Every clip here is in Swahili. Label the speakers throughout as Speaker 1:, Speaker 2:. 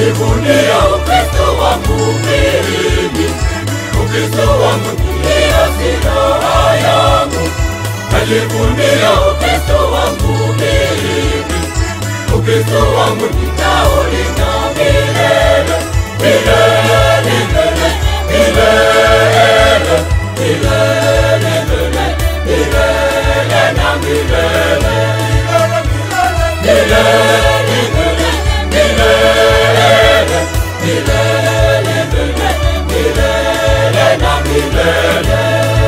Speaker 1: najivunia Ukristo wangu mimi, Ukristo wangu ndiyo silaha yangu. Najivunia Ukristo wangu mimi, Ukristo wangu nitaulinda milele, milele, milele, milele, milele, milele, milele na milele, milele, milele, milele, milele, milele na milele.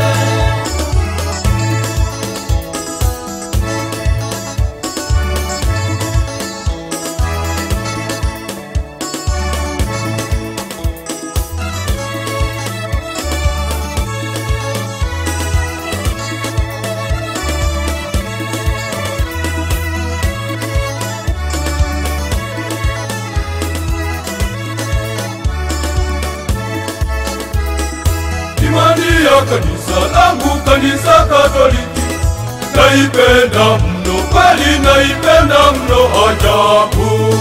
Speaker 2: Imani ya kanisa langu, kanisa Katoliki, naipenda mno, kweli naipenda mno ajabu.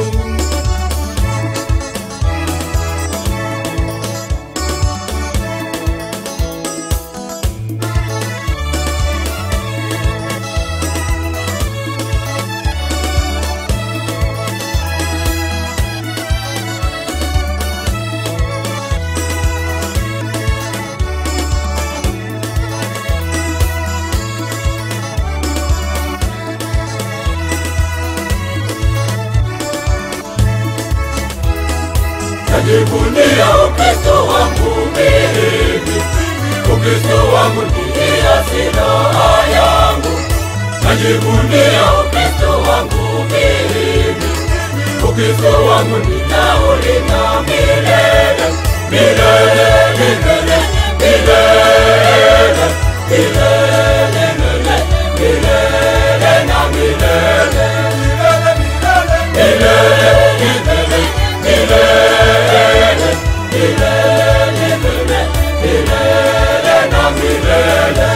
Speaker 1: Najivunia Ukristo wangu mimi, Ukristo wangu ndiyo silaha yangu. Najivunia Ukristo wangu mimi, Ukristo wangu nitaulinda milele, milele, milele, milele, milele, milele, milele na milele, milele, milele, milele, milele, milele, milele na milele.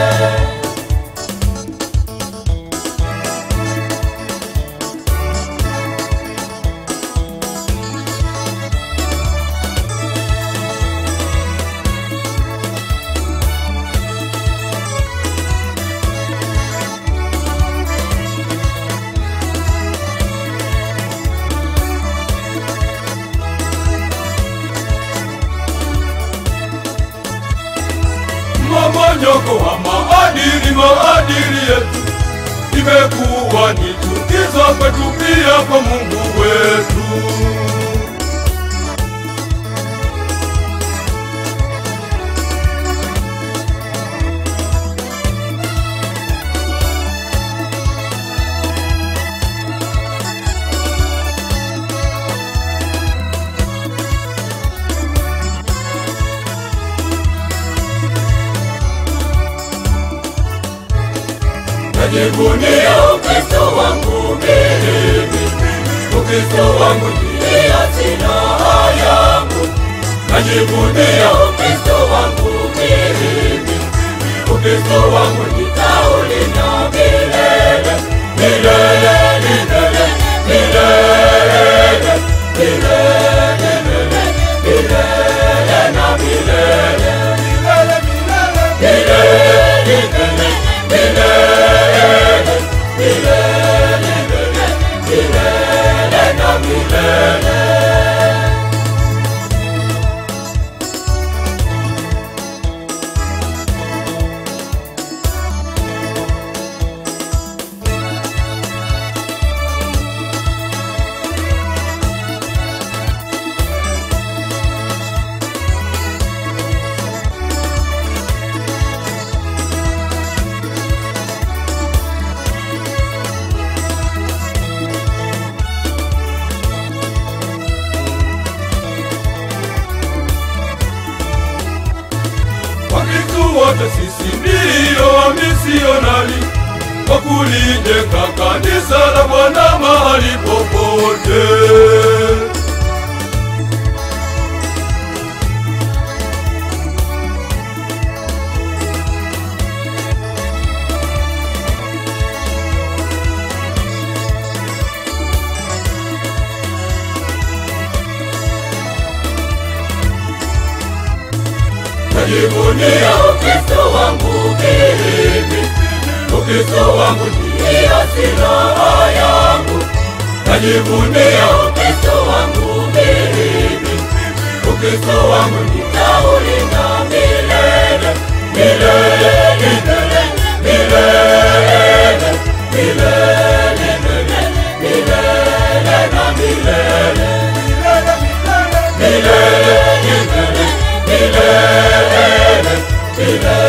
Speaker 2: Mmomonyoko wa maadili, maadili yetu imekuwa ni chukizo kwetu, pia kwa Mungu wetu.
Speaker 1: Najivunia Ukristo wangu mimi, Ukristo wangu ndiyo silaha yangu. Najivunia Ukristo wangu mimi, Ukristo wangu nitaulinda milele, milele, milele, milele, milele, milele, milele na milele, milele, milele, milele, milele, milele, milele na milele.
Speaker 2: Wakristo wote sisi ndiyo wamisionari kwa kulijenga kanisa la Bwana mahali popote.
Speaker 1: najivunia Ukristo wangu mimi, Ukristo wangu ndiyo silaha yangu, najivunia Ukristo wangu mimi, Ukristo wangu nitaulinda milele, milele, milele, milele, milele, milele, milele na milele, milele, milele, milele, milele.